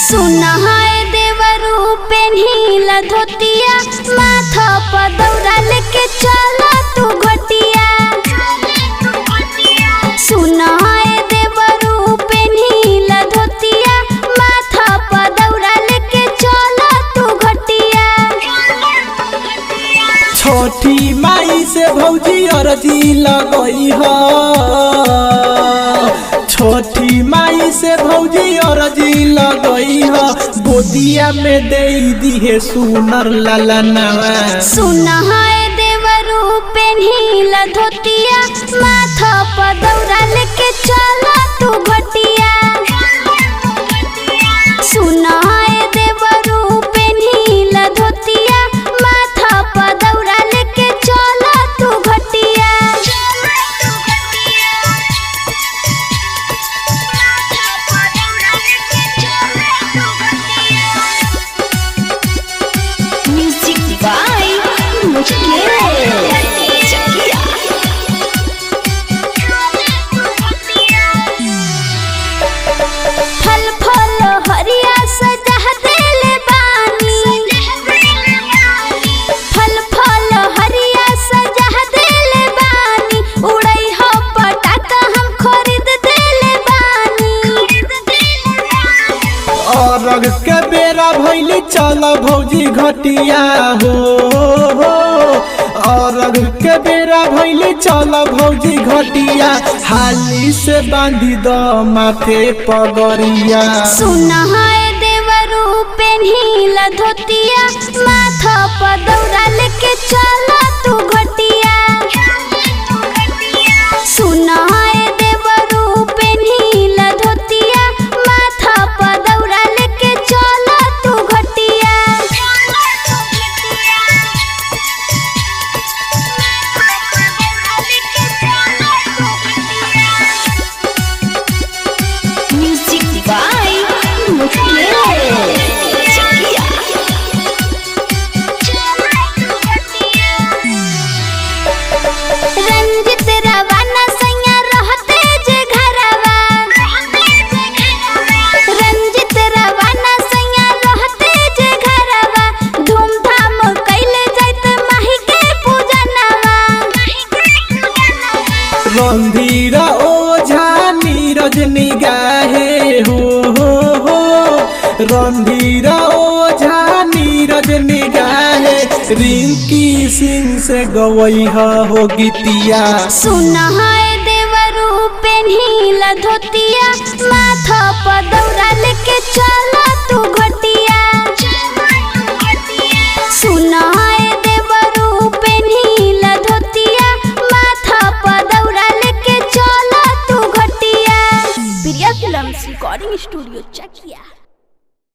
सुनहाय देवरू पेन्हिला धोतिया माथा पर दौरा लेके चला तू घटिया सुनहाय देवरू पेन्हिला धोतिया माथा पर दौरा लेके चला तू घटिया छोटी माई से भौजी अरजी लगई ह छोटी माई से भौजी अरजी लगई ह गोदिया में दे दिहे सुनर ललनवा सुनहाय देवरू पेन्हिला धोतिया माथा पर दौरा लेके चला तू घटिया सुनहाय देवरू पेन्हिला धोतिया माथा पर दौरा लेके चला तू घटिया म्यूजिक बाय फल फल हरिया सजा देले बानी फल फल हरिया सजा देले बानी उड़ई हो पटाखा हम खरीद देले बानी अरग के बेरा भैली चल भौजी घटिया हो हो अरग के बेरा भैली चल भौजी घटिया हाली से बांधी द माथे पगरिया सुनहाय देवरू पेन्हिला धोतिया माथा पर दौरा लेके चला तू घटिया सुनहाय देवरू पेन्हिला धोतिया माथा पर दौरा लेके चला तू घटिया म्यूजिक बाय रंजित रवाना सैया रहते जे घरवा रंजित रवाना सैया रहते जे घरवा धूमधाम कैले जाइत माही के पूजनवा रंधीर ओझा नीरज निगाहे हो हो हो रंधीर ओझा नीरज निगाहे रिंकी सिंह से गवई हो गीतिया सुनहाय देवरू पेन्हिला धोतिया माथा पर दौरा लेके चला तू घटिया सुनहाय देवरू पेन्हिला धोतिया माथा पर दौरा लेके चला तू घटिया Priya films recording studio check